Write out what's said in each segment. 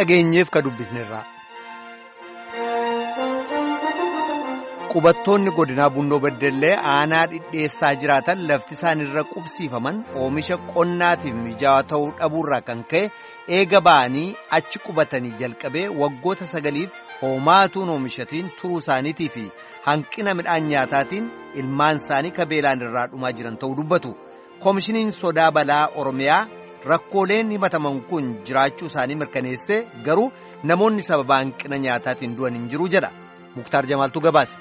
dhageenyeef ka dubbisnerraa. Qubattoonni godinaa Bunnoo Beddellee aanaa dhidheessaa jiraatan lafti isaan irra qubsiifaman oomisha qonnaatiif mijaawaa ta'uu dhabuurraa kan ka'e eega ba'anii achi qubatanii jalqabee waggoota sagaliif hoomaatuun oomishatiin turuu isaaniitii fi hanqina midhaan nyaataatiin ilmaan isaanii kabeelaan irraa dhumaa jiran ta'uu dubbatu. Koomishiniin sodaa balaa Oromiyaa rakkooleen himataman kun jiraachuu isaanii mirkaneessee garuu namoonni sababa hanqina nyaataatiin du'an hin jiru jedha. Muktaar Jamaaltuu gabaase.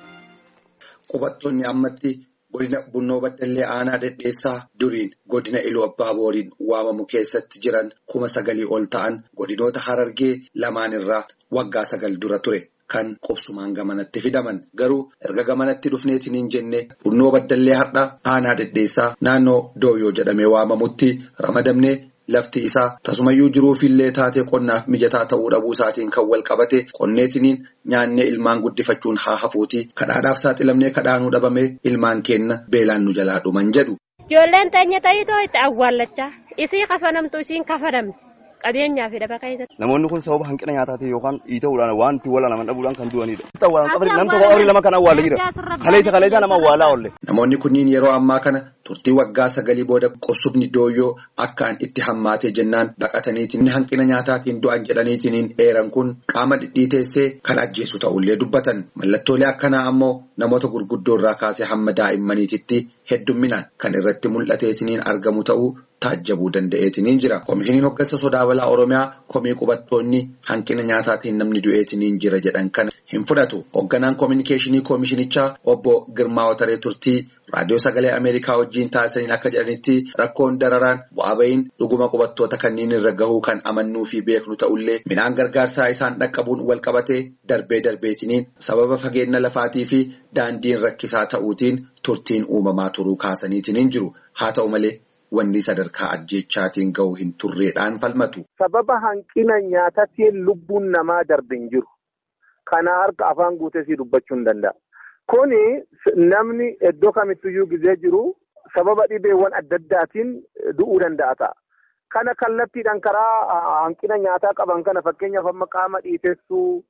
Qubattoonni ammatti godina Bunnoo Baddallee Aanaa Dhedheessaa duriin godina Iluu Abbaa Booriin waamamu keessatti jiran kuma sagalii ol ta'an godinoota Harargee lamaan irraa waggaa sagal dura ture kan qubsumaan gamanatti fidaman. Garuu erga gamanatti dhufneetiin hin jenne Bunnoo Baddallee har'a Aanaa Dhedheessaa naannoo Dooyyoo jedhamee waamamutti ramadamnee lafti isaa tasumayyuu jiruufillee taatee qonnaaf mijataa ta'uu dhabuu isaatiin kan wal qabate qonneetiniin nyaannee ilmaan guddifachuun haa hafuuti kadhaadhaaf saaxilamnee kadhaanuu dhabame ilmaan keenna beelaan nu jalaa dhuman jedhu. Ijoolleen teenya ta'itoo itti awwaallachaa isii kafanamtu isiin kafanamte qabeenyaa fi daba keessatti. Namoonni kun sababa hanqina nyaataatiin yookaan dhiita'uudhaan waan itti walaanaman dhabuudhaan kan du'anidha. Namni tokko horii lama kan awwaala jira. Kaleessa kaleessa nama awwaalaa oolle. Namoonni kunniin yeroo ammaa kana turtii waggaa sagalii booda qubsubni dooyyoo akkaan itti hammaatee jennaan baqataniitiin hanqina nyaataatiin du'an jedhaniitiin eeran kun qaama dhidhiiteessee kan ajjeesu ta'ullee dubbatan. Mallattoolee akkanaa ammoo namoota gurguddoo irraa kaasee hamma daa'immaniititti heddumminaan kan irratti mul'ateetiniin argamu ta'uu taajjabuu danda'eetiniin jira. Koomishiniin hoggansa sodaa balaa Oromiyaa komii qubattoonni hanqina nyaataatiin namni du'eetiniin jira jedhan kana hin fudhatu. Hogganaan koominikeeshinii koomishinichaa obbo Girmaa Wataree Turtii raadiyoo sagalee Ameerikaa wajjin taasisaniin akka jedhanitti rakkoon dararaan bu'aa bahiin dhuguma qubattoota kanneen irra gahuu kan amannuu fi beeknu ta'ullee midhaan gargaarsaa isaan dhaqqabuun wal qabatee darbee darbeetiniin sababa fageenya lafaatii fi daandiin rakkisaa ta'uutiin turtiin uumamaa turuu kaasaniitiin jiru. Haa ta'u malee wanni sadarkaa ajjechaatiin gahu hin turreedhaan falmatu. Sababa hanqina nyaataatiin lubbuun namaa darbe hin jiru. Kana harka afaan guutee dubbachuu hin danda'a. Kuni namni iddoo kamittiyyuu gizee jiru sababa dhibeewwan adda addaatiin du'uu danda'a ta'a. Kana kallattiidhaan karaa hanqina nyaataa qaban kana fakkeenyaaf amma qaama dhiitessuu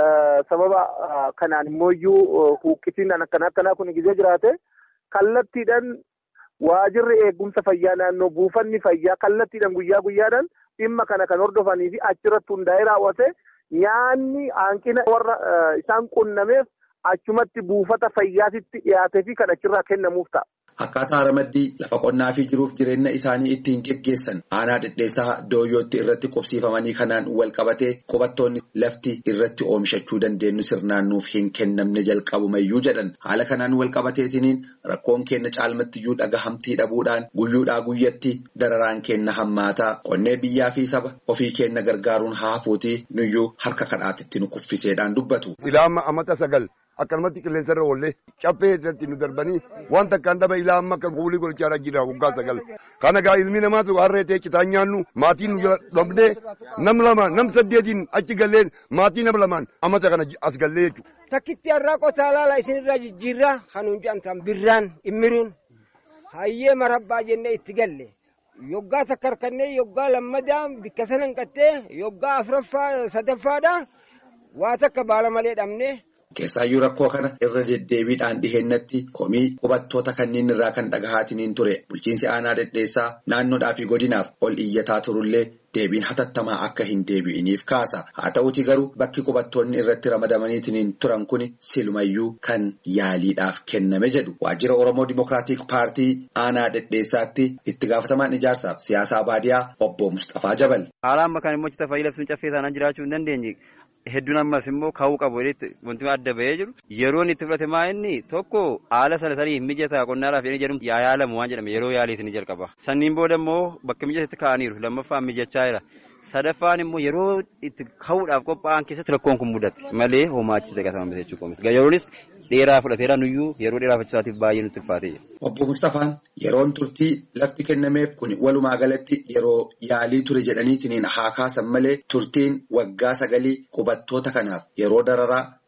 sababa kanaan immoo huuqqisiin akkana akkanaa kun gizee jiraate kallattiidhaan waajirri eegumsa fayyaa naannoo buufanni fayyaa kallattiidhaan guyyaa guyyaadhaan dhimma kana kan hordofanii fi achirratti hundaa'ee raawwate nyaanni hanqina warra isaan qunnameef achumatti buufata fayyaatitti dhiyaatee fi kan achirraa kennamuuf ta'a. Akkaataa ramaddii lafa qonnaa fi jiruuf jireenya isaanii ittiin geggeessan aanaa dhedheessaa dooyyootti irratti qubsiifamanii kanaan wal qabatee qubattoonni lafti irratti oomishachuu dandeenyu sirnaannuuf hin kennamne jalqabumayyuu jedhan haala kanaan wal qabateetiniin rakkoon kenna caalmattiyyuu dhagahamtii dhabuudhaan guyyuudhaa guyyatti dararaan kenna hammaataa qonnee biyyaa fi saba ofii kenna gargaaruun haafuutii nuyyuu harka kadhaatitti nu kuffiseedhaan dubbatu. Ilaama amata sagal. akkanumatti qilleensa irra oollee caffee irratti nu darbanii wanta akkaan daba ilaa amma akka kuulii godhachaa jira waggaa sagal. Kana gaa ilmi namaatu harree ta'e citaan nyaannu maatiin nu jala dhabnee nam lama nam saddeetiin achi gallee maatii nama lamaan amata kana as gallee jechuudha. Takkitti har'aa qotaa laala isinirraa jijjiirraa kanuun jedhamtan birraan immiruun hayyee marabbaa jennee itti galle. Yoggaa takka harkannee yoggaa lammadaa bikka sana hanqattee yoggaa afuraffaa sadaffaadha waa takka baala malee dhabnee. Keessaayyuu rakkoo kana irra deddeebiidhaan dhihennatti komii qubattoota kanneen irraa kan dhagahaatiniin ture bulchiinsi aanaa dhedheessaa naannoodhaa fi godinaaf ol iyyataa turullee deebiin hatattamaa akka hin deebi'iniif kaasa. Haa ta'uuti garuu bakki qubattoonni irratti ramadamaniitiin turan kun silumayyuu kan yaaliidhaaf kenname jedhu. Waajjira Oromoo Dimookiraatik Paartii aanaa dhedheessaatti itti gaafatamaan ijaarsaaf siyaasaa baadiyaa obbo Mustafaa Jabal. Haala amma kan immoo fayyii labsuun caffee taanaan jiraachuu hin dandeenye. Hedduun ammas immoo ka'uu qabu wanti adda bahee jiru yeroon itti fudhate maa inni tokko haala sana sanii mijataa qonnaadhaaf jedhanii jedhamu yaa yaalamu waan jedhame yeroo yaalii isin jalqaba. Sanniin booda immoo bakka mijatetti kaa'aniiru lammaffaan mijachaa jira. Sadaffaan immoo yeroo itti ka'uudhaaf qophaa'an keessatti rakkoon kun mudate malee homaachisa gatamame jechuudha. Yeroonis dheeraa fudhateera nuyyuu yeroo dheerafachuusaatiif baay'ee nutti ulfaatee jira. Obbo Mustafaan yeroon turtii lafti kennameef kun walumaa galatti yeroo yaalii ture jedhaniitiin haa kaasan malee turtiin waggaa sagalii qubattoota kanaaf yeroo dararaa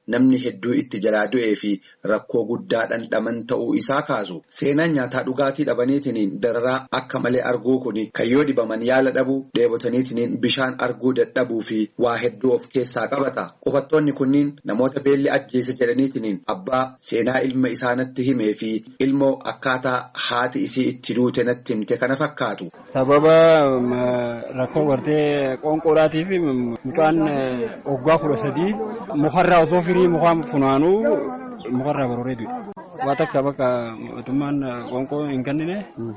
namni hedduu itti jalaa du'ee fi rakkoo guddaa dhandhaman ta'uu isaa kaasu. Seenaan nyaataa dhugaatii dhabaniitiin dararaa akka malee arguu kun kan yoo dhibaman yaala dhabuu dheebotaniitiin bishaan arguu dadhabuu fi waa hedduu of keessaa qabata. Qubattoonni kunniin namoota beelli ajjeese jedhaniitiin abbaa seenaa ilma isaanitti himee fi ilmoo akkaataa haati isii itti duute natti himte kana fakkaatu. Sababa rakkoo gartee qoonqoodhaatii fi mucaan waggaa kudha sadii mukarraa osoo firii mukaa funaanuu mukarraa barooree du'e. Waa takka bakka mootummaan qoonqoo hin kennine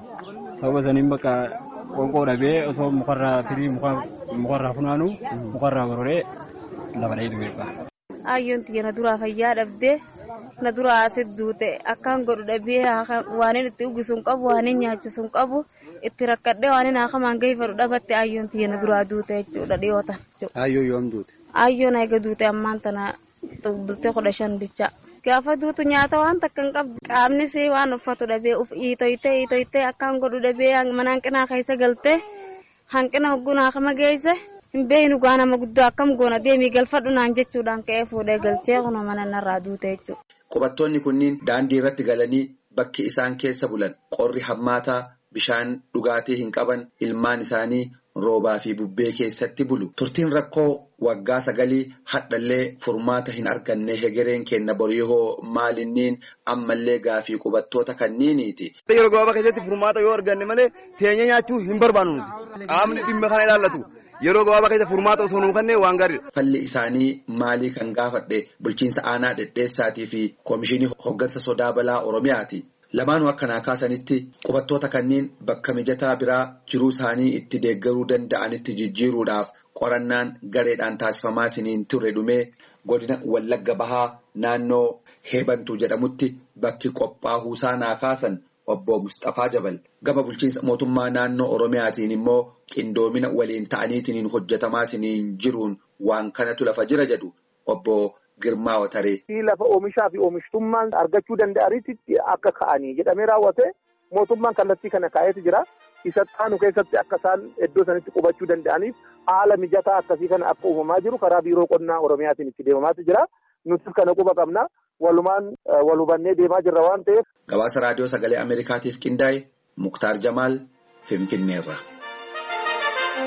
sababa saniin bakka qoonqoo dhabee osoo mukarraa firii mukarraa funaanuu mukarraa barooree lafa dhahee du'e. Ayyoon tiyya na duraa fayyaa dhabdee na duraa asit duute akkaan godhu dhabee waan itti uwwisu hin qabu waan nyaachisu hin qabu itti rakkadhee waan akamaan gahiifadhu dhabatte ayyoon tiyya na duraa duute jechuudha dhiyootan. Ayyoo yoom duute? Ayyoon eega duute ammaan tana bultee kudha shan bicha. Gaafa duutu nyaata waan takka hin qabdu qaamnis waan uffatu dhabee uf iitoytee iitoytee akkaan godhu dhabee mana hanqinaa keessa galtee hanqina hoggunaa kama geesse. hin beeknu gaa nama guddaa akkam goona deemii galfadhu naan jechuudhaan ka'ee fuudhee galchee kunoo mana narraa duute jechuudha. Qubattoonni kunniin daandii irratti galanii bakki isaan keessa bulan qorri hammaataa bishaan dhugaatii hin qaban ilmaan isaanii roobaa fi bubbee keessatti bulu. Turtiin rakkoo waggaa sagalii hadhallee furmaata hin arganne hegereen kenna boriyoo maalinniin ammallee gaafii qubattoota kanniiniiti. Yeroo gabaabaa keessatti furmaata yoo arganne malee teenya nyaachuu hin barbaannu nuti. Qaamni dhimma kana ilaallatu. Yeroo gabaabaa keessa furmaata osoo nuu kennee waan gaariidha. Falli isaanii maalii kan gaafadhe bulchiinsa aanaa dhedheessaatii fi koomishinii hoggansa sodaa balaa Oromiyaati. Lamaanuu akkanaa kaasanitti qubattoota kanneen bakka mijataa biraa jiruu isaanii itti deeggaruu danda'anitti jijjiiruudhaaf qorannaan gareedhaan taasifamaatiin ture dhumee godina Wallagga Bahaa naannoo Heebantuu jedhamutti bakki qophaa'uu isaa kaasan. Obbo Mustafaa Jabal gama bulchiinsa mootummaa naannoo Oromiyaatiin immoo qindoomina waliin ta'aniitiin hojjetamaatiin jiruun waan kanatu lafa jira jedhu Obbo Girmaa Wataree. Lafa oomishaa fi oomishtummaan argachuu danda'anitti akka ka'anii jedhamee raawwate mootummaan kallattii kana kaa'eetu jira. Isa taanu keessatti akka isaan iddoo sanitti qubachuu danda'aniif haala mijataa akkasii kana akka uumamaa jiru karaa biiroo qonnaa Oromiyaatiin itti deemamaatu jira. Nutis kana quba qabna. walumaan wal hubannee deemaa jirra waan ta'eef. Gabaasa raadiyoo sagalee Ameerikaatiif qindaa'e Muktaar Jamaal Finfinneerra.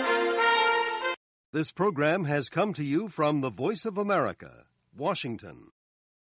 This program has come to you from the Voice of America, Washington.